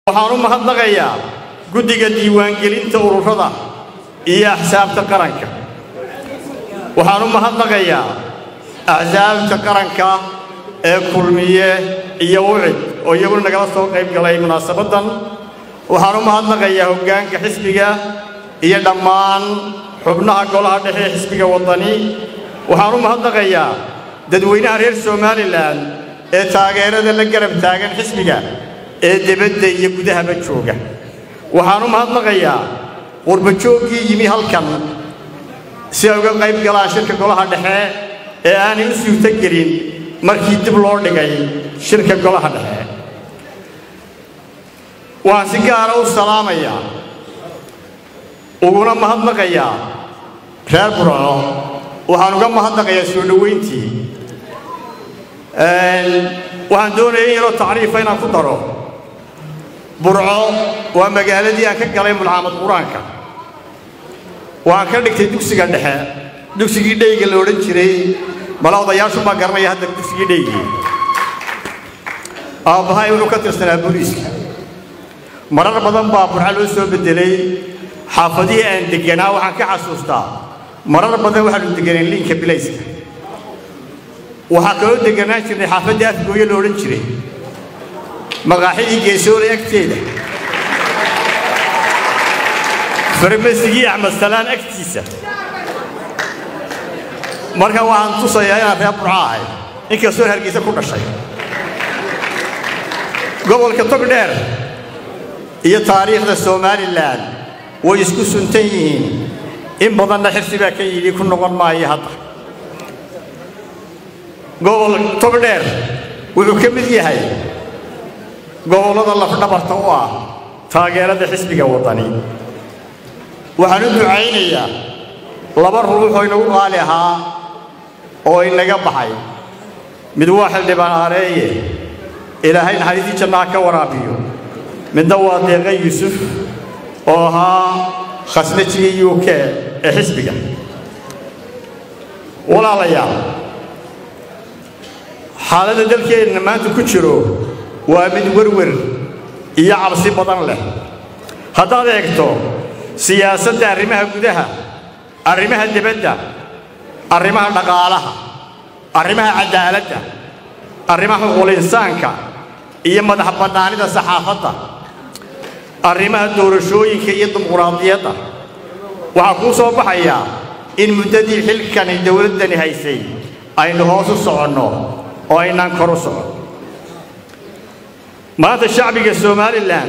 waxaan u mahadnaqayaa guddiga diiwaangelinta ururada iyo axsaabta qaranka waxaan u mahadnaqayaa axsaabta qaranka ee kulmiye iyo ucid oo iyaguna nagala soo qayb galay munaasabaddan waxaan u mahadnaqayaa hoggaanka xisbiga iyo dhammaan xubnaha golaha dhexe ee xisbiga waddani waxaan u mahadnaqayaa dadweynaha reer somalilan ee taageerada la garab taagan xisbiga ee debadda iyo gudahaba jooga waxaan u mahadnaqayaa qurbajooggii yimi halkan si ay uga qayb galaan shirka golaha dhexe ee aanay u suurto gelin markii dib loo dhigay shirka golaha dhexe waxaan si gaara u salaamayaa uguna mahadnaqayaa reer burco waxaan uga mahadnaqayaa soo dhoweyntii waxaan doonaya in yaroo tacriifa inaan ku daro burco waa magaaladii aan ka galay mulcaamad qur-aanka waxaan ka dhigtay dugsiga dhexe dugsigii dheyga la odhan jiray mala odayaashu baa garanaya hadda dugsigii dheygii aabbahay wuxuu ka tirsanaa booliiska marar badan baa burco loo soo beddelay xaafadihii aan degganaa waxaan ka xasuustaa marar badan waxaanu degganayn liinka bilayska waxaa kaloo degganaan jirnay xaafaddii afgooye la odhan jiray maqaaxidii geesoole agteeda farmasigii axmed salaan agtiisa marka waxaan tusayaa inaan reer burco ahay inkastoo hargeysa ku dhashay gobolka togdheer iyo taariikhda somalilan way isku suntan yihiin in badanna xirsi baa ka yidhi ku noqon maayo hadda gobol togdheer wuxuu ka mid yahay gobollada lafdhabarta u ah taageerada xisbiga waddani waxaan u ducaynayaa laba ruux oo inagu qaali ahaa oo inaga baxay mid waa xildhibaan aareeye ilaahay naxariistii jannaha ka waraabiyo midna waa deeqa yuusuf oo ahaa khasnajigii u k ee xisbiga walaalayaal xaaladda dalkeenna maanta ku jiro waa mid werwer iyo cabsi badan leh haddaad eegto siyaasadda arrimaha gudaha arrimaha debadda arrimaha dhaqaalaha arrimaha caddaaladda arrimaha xuquulinsaanka iyo madax bannaanida saxaafadda arrimaha doorashooyinka iyo dimuquraadiyadda waxaa kuu soo baxayaa in muddadii xilkani dowladdani haysay aynu hoos u soconno oo aynaan kor u socon maanta shacbiga somalilan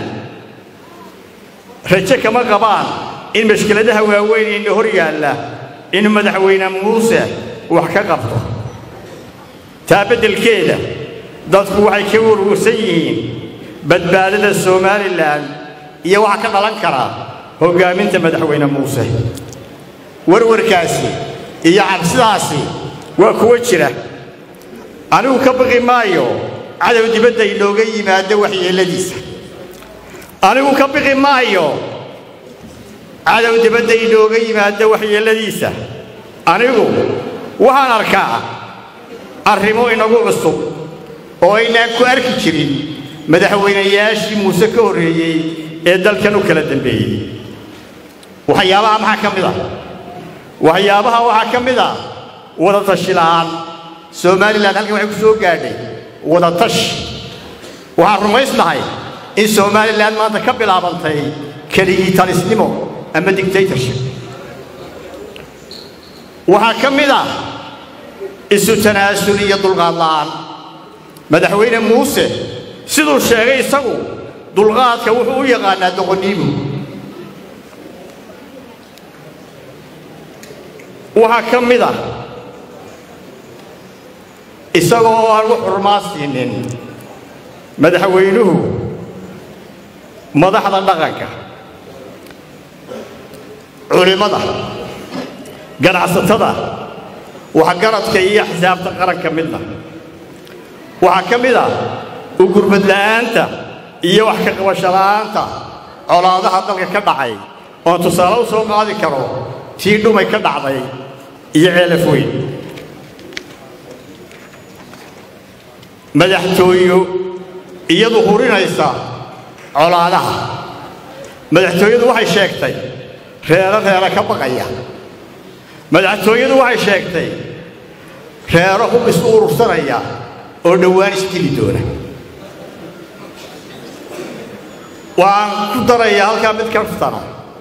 raje kama qabaan in mashkiladaha waaweyn ina hor yaalla in madaxweyne muuse wax ka qabto taa beddelkeeda dadku waxay ka warwarsan yihiin badbaadada somalilan iyo waxa ka dhalan kara hoggaaminta madaxweyne muuse warwarkaasi iyo cabsidaasi waa kuwo jira anigu ka baqi maayo cadow dibadda inooga yimaado waxyeelladiisa anigu ka biqi maayo cadow dibadda inooga yimaado waxyeelladiisa anigu waxaan arkaa arrimo inagu cusub oo aynaan ku arki jirin madaxweynayaashii muuse ka horreeyey ee dalkan u kala dambeeyey waxyaabaha maxaa ka mid ah waxyaabaha waxaa ka mid ah wada tashi la'aan somalilan halkan waxay ku soo gaadhay wada tashi waxaan rumaysnahay in somalilan maanta ka bilaabantay keligii talisnimo ama dictatorship waxaa ka mid ah isu tanaasul iyo dulqaad la'aan madaxweyne muuse siduu sheegay isagu dulqaadka wuxuu u yaqaanaa doqoniimu waxaa ka mid ah isagoo aan u xurmaa siinin madaxweynuhu madaxda dhaqanka culimmada ganacsatada waxgaradka iyo axsaabta qaranka midna waxaa ka mid ah u gurmad la'aanta iyo wax ka qabasho la'aanta colaadaha dalka ka dhacay oon tusaale u soo qaadi karo tii dhumay ka dhacday iyo ceelaf weyn madaxtooyo iyadu hurinaysa colaadaha madaxtooyadu waxay sheegtay reero reero ka baqaya madaxtooyadu waxay sheegtay reero hub isu urursanaya oo dhowaan isdili doona waan ku darayaa halkaa mid kaftana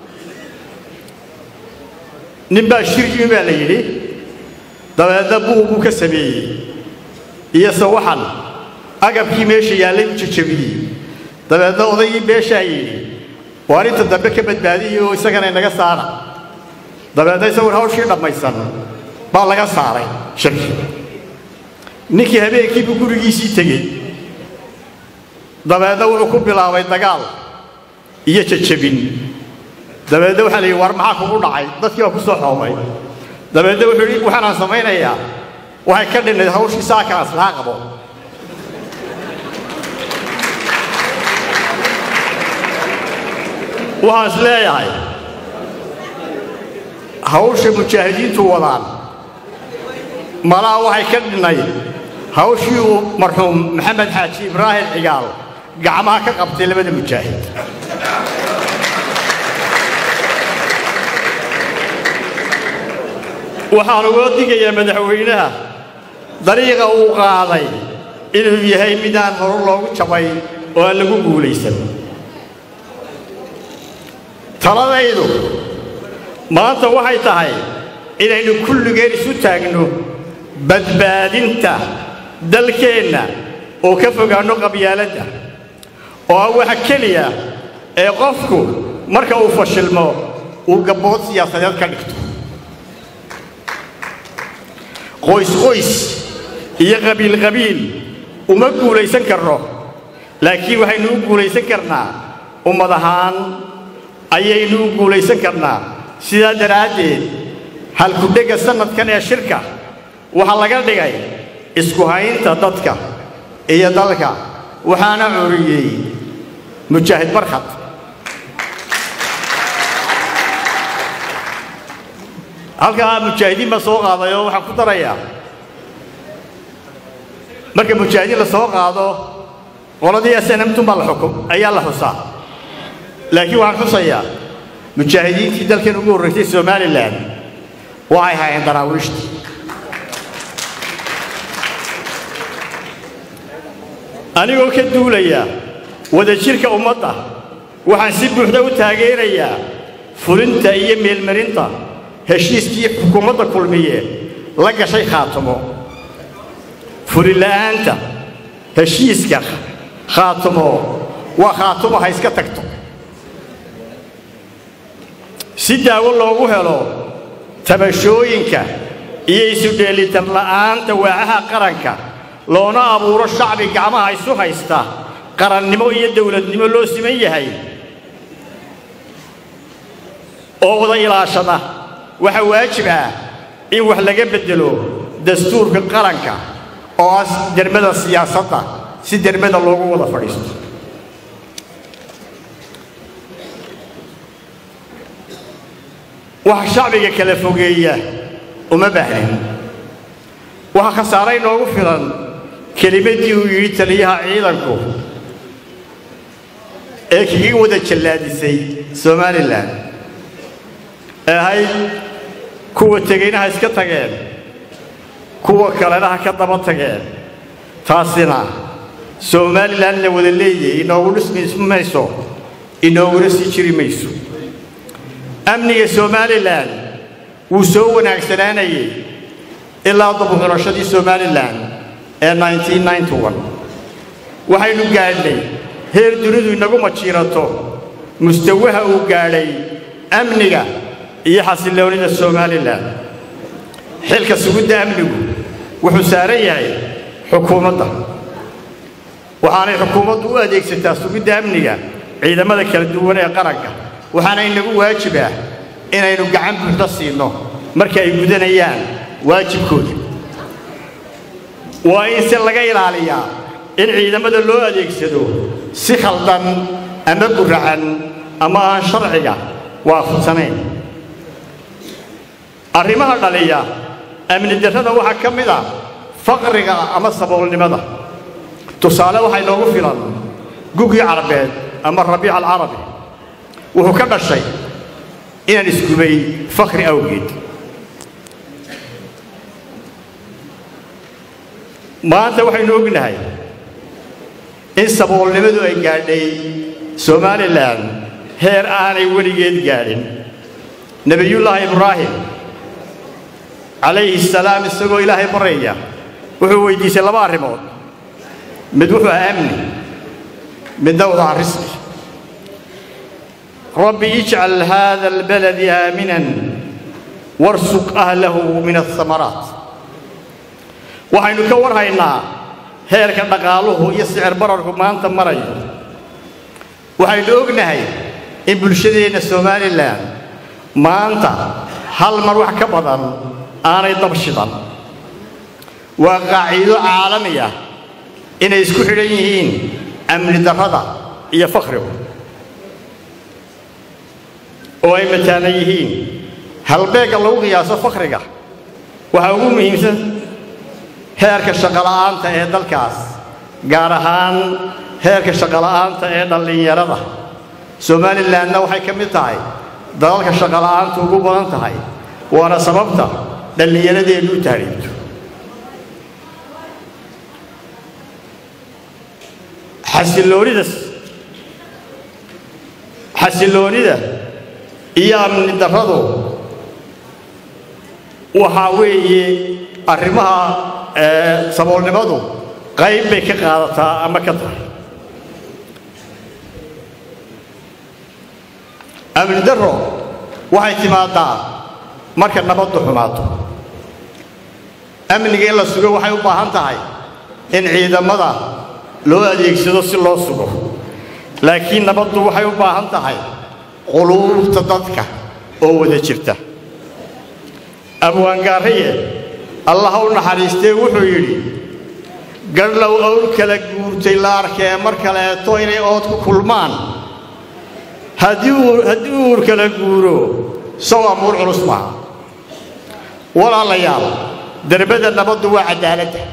nin baa shir yimi baa la yidhi dabeedna buug buu ka sameeyey iyo sawaxan agabkii meesha yaallay u jajabiyey dabeedna odaygii beeshaa yidhi waar inta dambe ka badbaadiyey oo isagana inaga saara dabeedna isagoon hawshii dhammaysan baa laga saaray shirkii ninkii habeenkiibuu gurigiisii tegey dabeedna wuxuu ku bilaabay dagaal iyo jajabin dabeedna waxaa la yidhi war maxaa kugu dhacay dadkii baa ku soo xoomay dabeedna wuxuu yidhi waxaanaan samaynayaa waxay ka dhinnayd hawshii saakaan islaa qabo waxaan is leeyahay hawsha mujaahidiintu wadaan malaha waxay ka dhinnayd hawshii uu marxuum maxamed xaaji ibraahim cigaal gacmaha ka qabtay labada mujaahid waxaan uga digayaa madaxweynaha dariiqa uu qaaday inuu yahay midaan hore loogu jabay oo aan lagu guulaysan taladaydu maanta waxay tahay inaynu kulligeen isu taagno badbaadinta dalkeenna oo ka fogaanno qabyaaladda oo ah waxa keliya ee qofku marka uu fashilmo uu gabbood siyaasadeed ka dhigto qoys qoys iyo qabiil qabiil uma guulaysan karno laakiin waxaynu u guulaysan karnaa ummad ahaan ayaynu u guulaysan karnaa sidaa daraaddeed halkudhegga sannadkan ee shirka waxaa laga dhigay isku haynta dadka iyo dalka waxaana curiyey mujaahid barkhad halkaa mujaahidiin baa soo qaaday oo waxaan ku darayaa marka mujaahidiin la soo qaado qoladii snmtun baa la xukum ayaa la xusaa laakiin waxaan xusayaa mujaahidiintii dalkan ugu horraysay somalilan waxay hayeen daraawiishtii anigoo ka duulaya wadajirka ummadda waxaan si buuxda u taageerayaa fulinta iyo meelmarinta heshiiskii xukuumadda kulmiye la gashay khaatimo fulila'aanta heshiiska khaatimo waa khaatimo ha iska tagto si daawo loogu helo tabashooyinka iyo isu dheelitan la'aanta waacaha qaranka loona abuuro shacbi gacmaha isu haysta qarannimo iyo dawladnimo loo siman yahay oo wada ilaashada waxaa waajib ah in wax laga beddelo dastuurka qaranka oo ah dermada siyaasadda si dermada loogu wada fadhiisto waxa shacbiga kala fogeeya uma baahnin waxaa khasaare inoogu filan kelimaddii uu yidhi taliyaha ciidanku ee kaga wada jallaadisay somalilan ee ahayd kuwa tegayna ha iska tageen kuwa kalena ha ka daba tageen taasina somalilan la wada leeyay inoogu dhismi mayso inooguna sii jiri mayso amniga somalilan wuu soo wanaagsanaanayay ilaa dabuxulashadii somalilan ee waxaynu gaadhnay heer dunidu inagu majiirato mustawaha uu gaadhay amniga iyo xasilloonida somalilan xilka sugidda amnigu wuxuu saaran yahay xukuumadda waxaanay xukuumaddu u adeegsataa sugidda amniga ciidamada kala duwan ee qaranka waxaana inagu waajib ah inaynu gacan buuxda siinno marka ay gudanayaan waajibkooda waa in se laga ilaaliyaa in ciidamada loo adeegsado si khaldan ama guracan ama aan sharciga waafaqsanayn arrimaha dhaliya amni darrada waxaa ka mid ah faqriga ama saboolnimada tusaale waxaa inoogu filan gugii carabeed ama rabiic alcarabi wuxuu ka dhashay inaan isgubay fakhri awgeed maanta waxaynu ognahay in saboolnimadu ay gaadhay somalilan heer aanay weligeed gaadhin nebiyullaahi ibraahim calayhi salaam isagoo ilaahay baraya wuxuu weydiisay laba arrimood mid wuxuu ahaa amni midna wuxuu ahaa risqi rabbi ijcal haada albaladi aaminan warsuq ahlahu min ahamaraat waxaynu ka warhaynaa heerka dhaqaaluhu iyo sicir bararku maanta marayo waxaynu ognahay in bulshadeenna somalilan maanta hal mar wax ka badan aanay dab shidan waa qaaciido caalami ah inay isku xidhan yihiin amni darrada iyo fakhrigu oo ay mataanan yihiin halbeegga lagu qiyaaso fakhriga waxaa ugu muhiimsan heerka shaqola'aanta ee dalkaas gaar ahaan heerka shaqola'aanta ee dhallinyarada somalilanna waxay ka mid tahay dalalka shaqola'aantu ugu badan tahay waana sababta dhallinyaradeenu u taariibto xasiloonida xasiloonida iyo amni darradu waxaa weeye arrimaha saboolnimadu qayb bay ka qaadataa ama ka tahay amni darro waxay timaadaa marka nabaddu xumaato amniga in la sugo waxay u baahan tahay in ciidamada loo adeegsado si loo sugo laakiin nabaddu waxay u baahan tahay quluubta dadka oo wada jirta abwaangaaraye allah u naxariistee wuxuu yidhi garhlow owl kala guurtay la arkee mar kaleeto inay ood ku kulmaan haddii uur kala guuro sow amuur culus maaha walaalayaal derbada nabaddu waa caddaaladda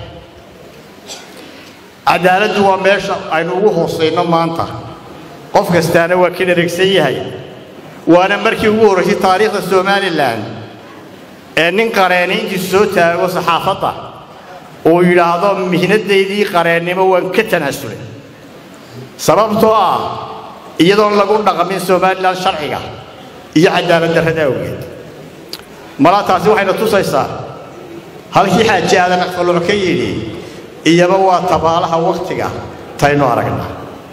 caddaaladdu waa meesha aynu ugu hoosayno maanta qof kastaana waa ka dheragsan yahay waana markii ugu horraysay taariikhda somalilan ee nin qareeni intii soo taago saxaafadda uu yidhaahdo mihnadaydii qareennimo waan ka tanaasulay sababtoo ah iyadoon lagu dhaqmin somalilan sharciga iyo cadaalad darrada awgeed malaa taasi waxayna tusaysaa halkii xaaji aadan aqfaluc ka yidhi iyaba waa tabaalaha wakhtiga taynu aragnaa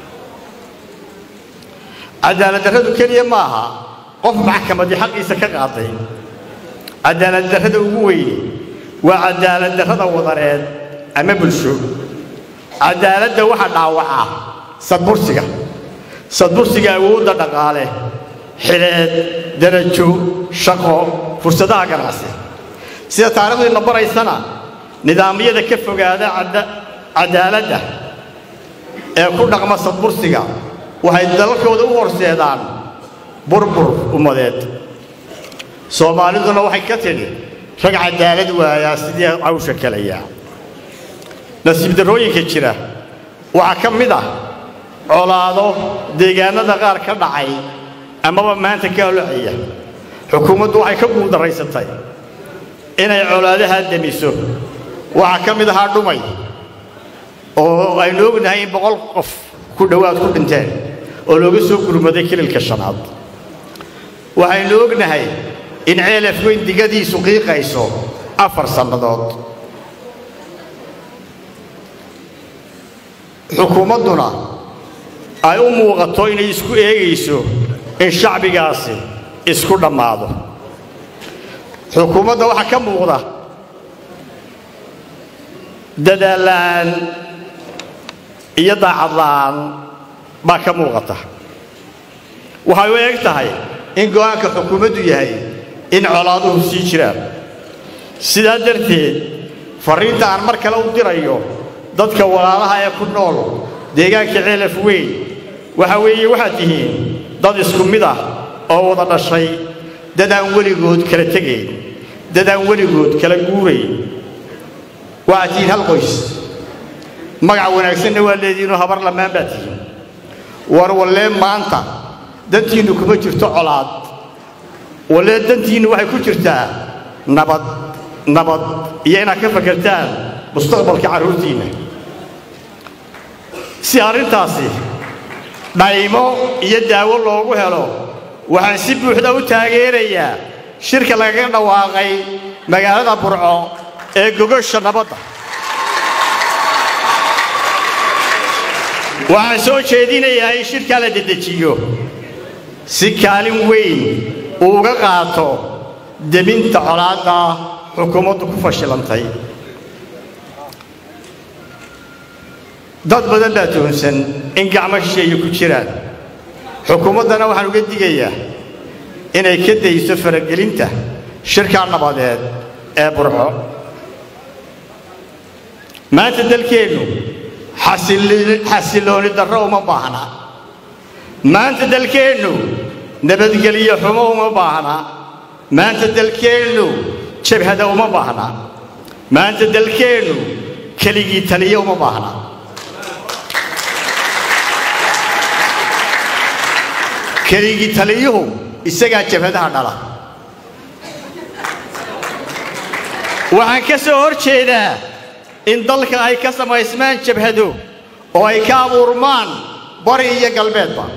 cadaalad darradu keliya ma aha qof maxkamadii xaqiisa ka qaaday cadaalad darrada ugu weyni waa cadaalad darrada wadareed ama bulsho cadaaladda waxa dhaawaca sadbursiga sadbursiga awoodda dhaqaale xileed darajo shaqo fursadaha ganacsi sida taarikhdiina baraysana nidaamyada ka fogaada cadaaladda ee ku dhaqma sadbursiga waxay dalalkooda u horseedaan burbur ummadeed soomaaliduna waxay ka tidhi rag cadaalad waayaa sidii cawsha kalayaa nasiib darrooyinka jira waxaa ka mid ah colaado deegaannada qaar ka dhacay amaba maanta ka olocaya xukuumaddu waxay ka guuldarraysatay inay colaadaha demiso waxaa ka mid ahaa dhumay oo aynu ognahay in boqol qof ku dhowaad ku dhinteen oo looga soo gurmaday kililka shanaad waxaynu ognahay in ceelaf weyn digadiisu qiiqayso afar sannadood xukuumadduna ay u muuqato inay isku eegayso in shacbigaasi isku dhammaado xukuumadda waxaa ka muuqda dadaallaan iyo daacadla'aan baa ka muuqata waxay u eg tahay in go'aanka xukuumaddu yahay in colaaduhu sii jiraan sidaa darteed farriinta aan mar kale u dirayo dadka walaalaha ee ku nool deegaanka ceelaf weyn waxa weeye waxaad tihiin dad isku mid ah oo wada dhashay dad aan weligood kala tegayn dad aan weligood kala guurayn waxaad tihiin hal qoys magac wanaagsanna waa leediinoo habar lamaan baad tihiin war wallee maanta dantiinnu kuma jirto colaad wallee dantiinnu waxay ku jirtaa nabad nabad iyo inaad ka fakertaan mustaqbalka carruurtiinna si arrintaasi dhaymo iyo daawo loogu helo waxaan si buuxda u taageerayaa shirka lagaga dhawaaqay magaalada burco ee gogosha nabadda waxaan soo jeedinayaa in shirkaa la dedejiyo si kaalin weyn uu uga qaato deminta colaadda xukuumaddu ku fashilantay dad badan baa toonsan in gacmo shisheeye ku jiraan xukuumaddana waxaan uga digayaa inay ka dayso faragelinta shirkaa nabadeed ee burco maanta dalkeennu xasillooni darro uma baahna maanta dalkeennu nabadgelyo xumo uma baahna maanta dalkeennu jabhada uma baahna maanta dalkeennu keligii taliyo uma baahna keligii taliyuhu isagaa jabhadaha dhala waxaan ka soo hor jeedaa in dalka ay ka samaysmaan jabhado oo ay ka abuurmaan bari iyo galbeedba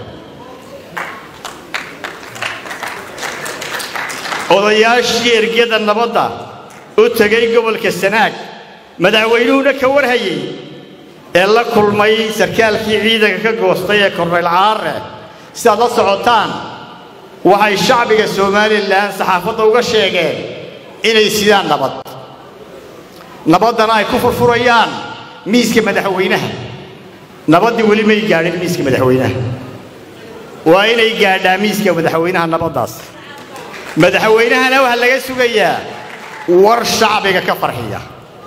odayaashii ergyada nabadda u tegay gobolka sanaag madaxweynuhuna ka warhayey ee la kulmay sarkaalkii ciidanka ka goostay ee kornayl caare sidaad la socotaan waxay shacbiga somalilan saxaafadda uga sheegeen inay sidaan nabad nabaddana ay ku furfurayaan miiska madaxweynaha nabaddii weli may gaadhin miiska madaxweynaha waa inay gaadhaa miiska madaxweynaha nabaddaas madaxweynahana waxaa laga sugayaa war shacbiga ka farxiya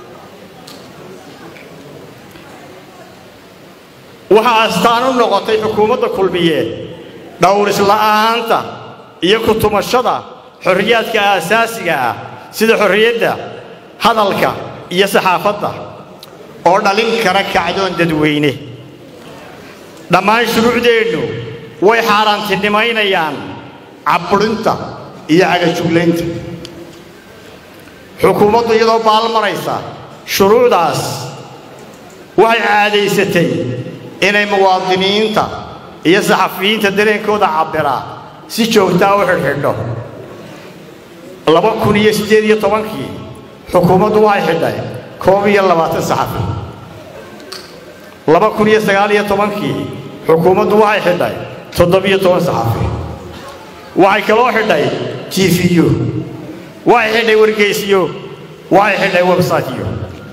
waxaa astaan u noqotay xukuumadda kulmiyeed dhowrisla'aanta iyo kutumashada xorriyaadka aasaasiga ah sida xorriyadda hadalka iyo saxaafadda oo dhalin kara kacdoon dadweyne dhammaan shuruucdeennu way xaaraantinimaynayaan cabburinta iyo cagajuglaynta xukuumaddu iyadoo baalmaraysa shuruucdaas waxay caadaysatay inay muwaadiniinta iyo saxafiyiinta dareenkooda cabbiraa si joogtaa u xidhxidho laba kun iyo siddeed iyo tobankii xukuumaddu waxay xidhay koob iyo labaatan saxafi laba kun iyo sagaal iyo tobankii xukuumaddu waxay xidhay toddobiyo toban saxafi waxay kaloo xidhay tiifiyo waxay xidhay wargeysiyo waxay xidhay websaytyo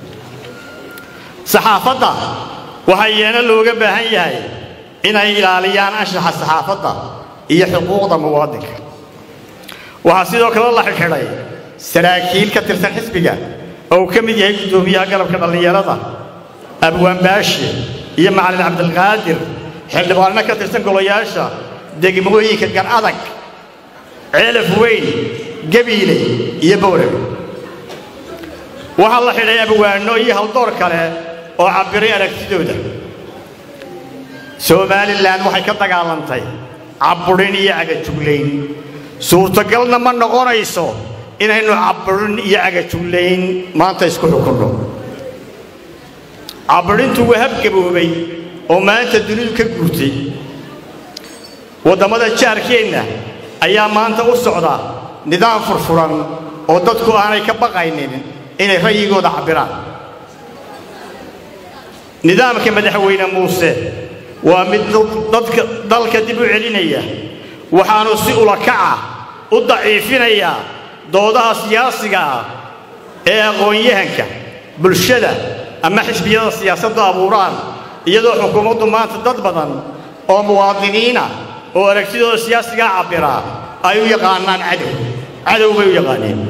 saxaafadda waxaa iyana looga baahan yahay inay ilaaliyaan anshaxa saxaafadda iyo xuquuqda muwaadinka waxaa sidoo kale la xidhxidhay saraakiil ka tirsan xisbiga oo uu ka mid yahay guddoomiyaha galabka dhallinyarada abwaanbaashi iyo macalin cabdilqaadir xildhibaanno ka tirsan golayaasha degmooyinka gar adag ceelaf weyn gabiile iyo bowrag waxaa la xidhay abwaanno iyo haldoor kale oo cabbiray aragtidooda somalilan waxay ka dagaalantay cabburin iyo cagajuglayn suurtagalna ma noqonayso inaynu cabburin iyo cagajuglayn maanta isku xukunno cabburintu waa habgaboobay oo maanta dunidu ka guurtay waddamada jaarkeenna ayaa maanta u socda nidaam furfuran oo dadku aanay ka baqaynin inay ra'yigooda cabbiraan nidaamka madaxweyne muuse waa mid dadka dalka dib u celinaya waxaanu si ulakaca u daciifinayaa doodaha siyaasiga ah ee aqoon-yahanka bulshada ama xisbiyada siyaasadda abuuraan iyadoo xukuumaddu maanta dad badan oo muwaadiniina oo aragtidooda siyaasigaa cabbiraa ay u yaqaanaan cadow cadow bay u yaqaaneen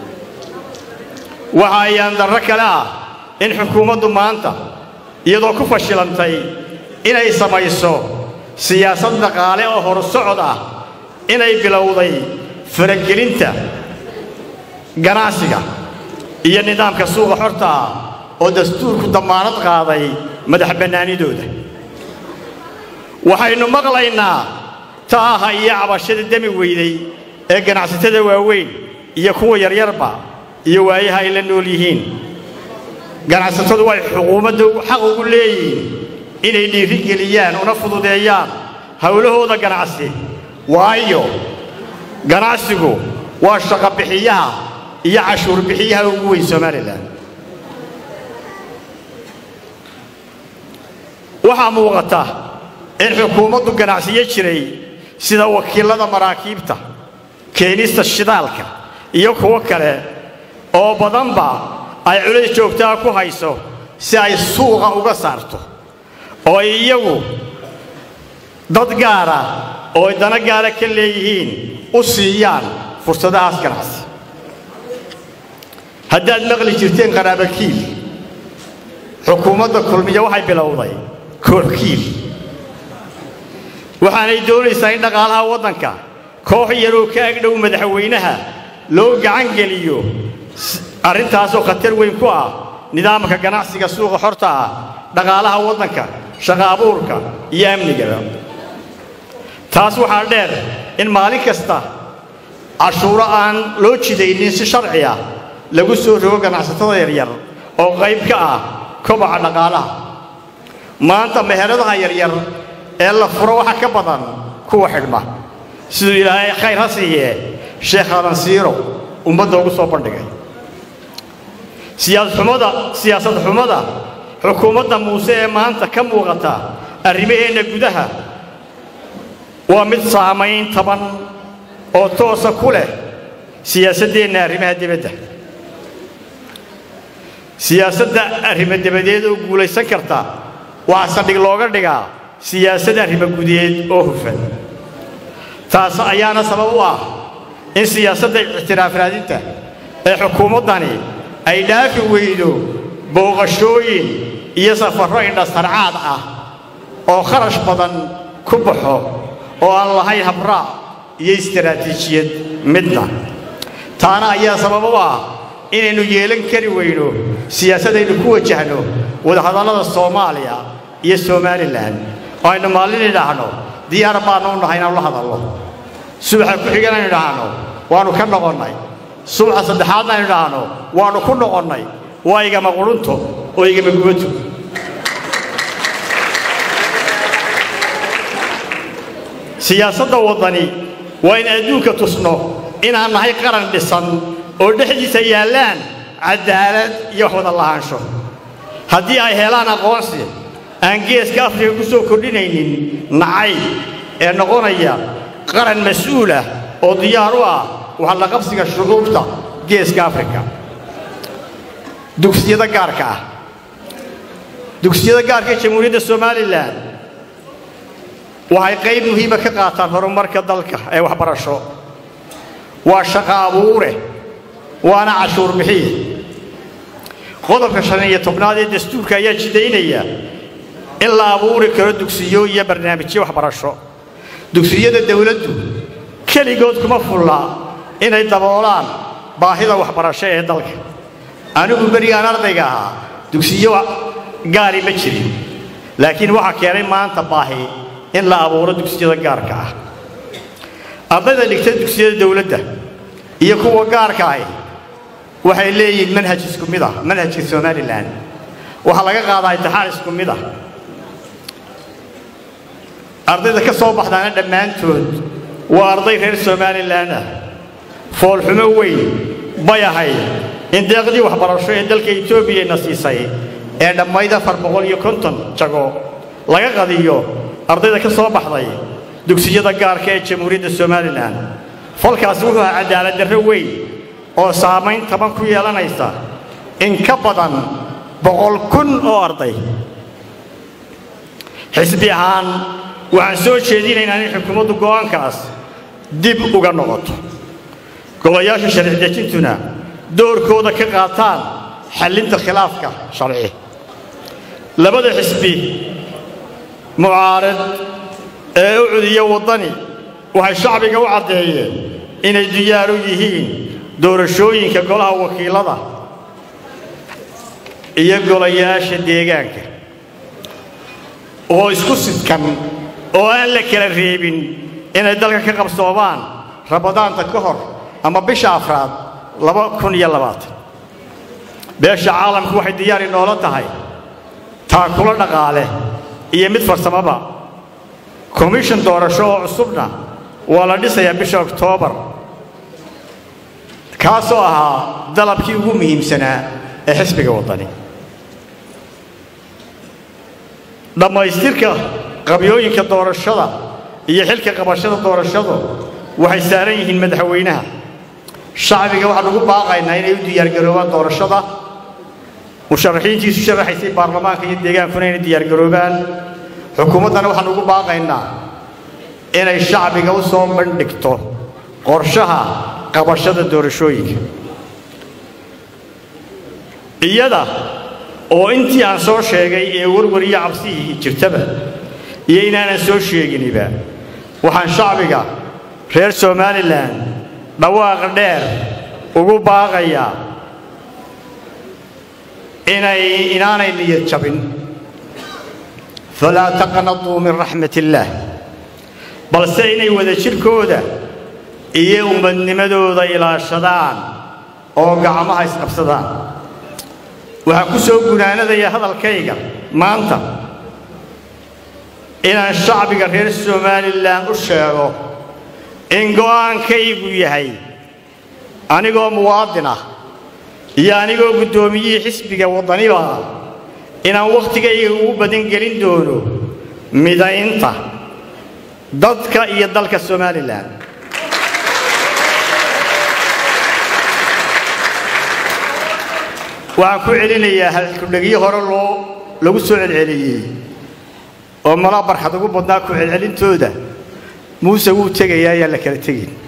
waxa ayaan darro kale ah in xukuumaddu maanta iyadoo ku fashilantay inay samayso siyaasad dhaqaale oo horsocod ah inay bilowday faragelinta ganacsiga iyo nidaamka suuqa xorta ah oo dastuurku dammaanad qaaday madax bannaanidooda waxaynu maqlaynaa taaha iyo cabashada demi weyday ee ganacsatada waaweyn iyo kuwa yaryarba iyo waayaha ay la nool yihiin ganacsatadu way xukuumadda xaq ugu leeyihiin inay dhiirigeliyaan una fududeeyaan howlahooda ganacsi waayo ganacsigu waa shaqobixiyaha iyo cashuur bixiyaha ugu weyn somalilan waxaa muuqata in xukuumaddu ganacsiyo jiray sida wakiilada maraakiibta keenista shidaalka iyo kuwo kale oo badanba ay culays joogtaa ku hayso si ay suuqa uga saarto oo ay iyagu dad gaara oo ay dana gaara ka leeyihiin u siiyaan fursadahaas ganacsi haddaad maqli jirteen qaraabakiil xukuumadda kulmiya waxay bilowday kooxkiil waxaanay doonaysaa in dhaqaalaha waddanka koox yaroo ka agdhow madaxweynaha loo gacan geliyo arrintaasoo khatar weyn ku ah nidaamka ganacsiga suuqa xorta ah dhaqaalaha waddanka shaqa abuurka iyo amnigaba taas waxaa dheer in maalin kasta cashuuro aan loo jidaynin si sharci ah lagu soo rogo ganacsatada yaryar oo qayb ka ah kobaca dhaqaalaha maanta meheradaha yaryar ee la furo waxa ka badan kuwa xidhma siduu ilaahay khayr ha siiyee sheekh alansiiro ummadda ugu soo bandhigay siyaasadxumada siyaasad xumada xukuumadda muuse ee maanta ka muuqata arrimaheenna gudaha waa mid saamayn taban oo toosa ku leh siyaasaddeenna arrimaha dibadda siyaasadda arrimo dabadeed oo guulaysan karta waxaa saldhig looga dhigaa siyaasad arrimo gudeed oo hufan taas ayaana sabab u ah in siyaasadda ictiraaf raadinta ee xukuumaddani ay dhaafi weydo booqashooyin iyo safarro indhasarcaad ah oo kharash badan ku baxo oo aan lahayn habraac iyo istaraatiijiyad midna taana ayaa sabab u ah inaynu yeelan kari weyno siyaasadaynu ku wajahno wadahadallada soomaaliya iyo somalilan oo aynu maalin idhaahno diyaar baannu u nahay inaanu la hadallo subaxa ku xigan aynu idhaahno waannu ka noqonnay subaxa saddexaadna aynu idhaahno waannu ku noqonnay waa igama qurunto oo igama gubato siyaasadda waddani waa in adduunka tusno inaan nahay qaran dhisan oo dhexdiisa yaallaan caddaalad iyo wada lahaansho haddii ay helaan aqoonsi aan geeska afrika ku soo kordhinaynin nacayb ee noqonaya qaran mas-uulah oo diyaar u ah waxalla qabsiga shucuubta geeska afrika dugsiyada gaarka ah dugsiyada gaarka ee jamhuuriyadda somalilan waxay qayb muhiima ka qaataan horumarka dalka ee waxbarasho waa shaqo abuure waana cashuur bixiye qodobka shan iyo tobnaad ee dastuurka ayaa jidaynaya in la abuuri karo dugsiyo iyo barnaamijyo waxbarasho dugsiyada dawladdu keligood kuma fulla inay daboolaan baahida waxbarasho ee dalka anigu berigaan ardayga ahaa dugsiyo gaari ma jirin laakiin waxaa keenay maanta baahi in la abuuro dugsiyada gaarka ah ardayda dhigta dugsiyada dawladda iyo kuwa gaarka ahi waxay leeyihiin manhaj isku mid ah manhajka somalilan waxaa laga qaadaa imtixaan isku mid ah ardayda ka soo baxdaana dhammaantood waa arday reer somalilan ah foolxumo weyn bay ahayd in deeqdii waxbarasho ee dalka etoobiyana siisay ee dhammayd afar boqol iyo konton jago laga qadiyo ardayda ka soo baxday dugsiyada gaarka ee jamhuuriyadda somalilan falkaasi wuxuu ahaa cadaalad darro weyn oo saamayn taban ku yeelanaysa in ka badan boqol kun oo arday xisbi ahaan waxaan soo jeedinaynaa in xukuumaddu go'aankaas dib uga noqoto golayaasha sharci dejintuna doorkooda ka qaataan xallinta khilaafka sharci labada xisbi mucaarad ee u cudiya waddani waxay shacbiga u caddeeyeen inay diyaar u yihiin doorashooyinka golaha wakiilada iyo golayaasha deegaanka oo isku sidkan oo aan la kala reebin inay dalka ka qabsoomaan rabadaanta ka hor ama bisha afraad laba kun iyo labaatan beesha caalamku waxay diyaar inoola tahay taakulo dhaqaale iyo mid farsamaba komishan doorasho oo cusubna waa la dhisayaa bisha oktoobar kaasoo ahaa dalabkii ugu muhiimsanaa ee xisbiga waddani dhammaystirka qabyooyinka doorashada iyo xilka qabashada doorashadu waxay saaran yihiin madaxweynaha shacbiga waxaan ugu baaqaynaa inay u diyaargaroobaan doorashada musharaxiintiisu sharaxaysay baarlamaanka iyo deegaankuna inay diyaargaroobaan xukuumaddana waxaan ugu baaqaynaa inay shacbiga u soo bandhigto qorshaha qabashada doorashooyinka iyada oo intii aan soo sheegay ee warwar iyo cabsihii jirtaba iyo inaanan soo sheeginiba waxaan shacbiga reer somalilan dhawaaqa dheer ugu baaqayaa inay inaanay niyad jabin falaa taqnatuu min raxmat illaah balse inay wada jirkooda iyo ummadnimadooda ilaashadaan oo gacmaha isqabsadaan waxaan ku soo gunaanadaya hadalkayga maanta inaan shacbiga reer somalilan u sheego in go'aankaygu yahay anigoo muwaadin ah iyo anigoo guddoomiyihii xisbiga waddaniba ah inaan wakhtigayga ugu badan gelin doono midaynta dadka iyo dalka somalilan waxaan ku celinayaa halkudhegyo hore loo lagu soo celceliyey oo malaa barxad ugu badnaa ku celcelintooda muuse wuu tegayaa ayaan la kala tegin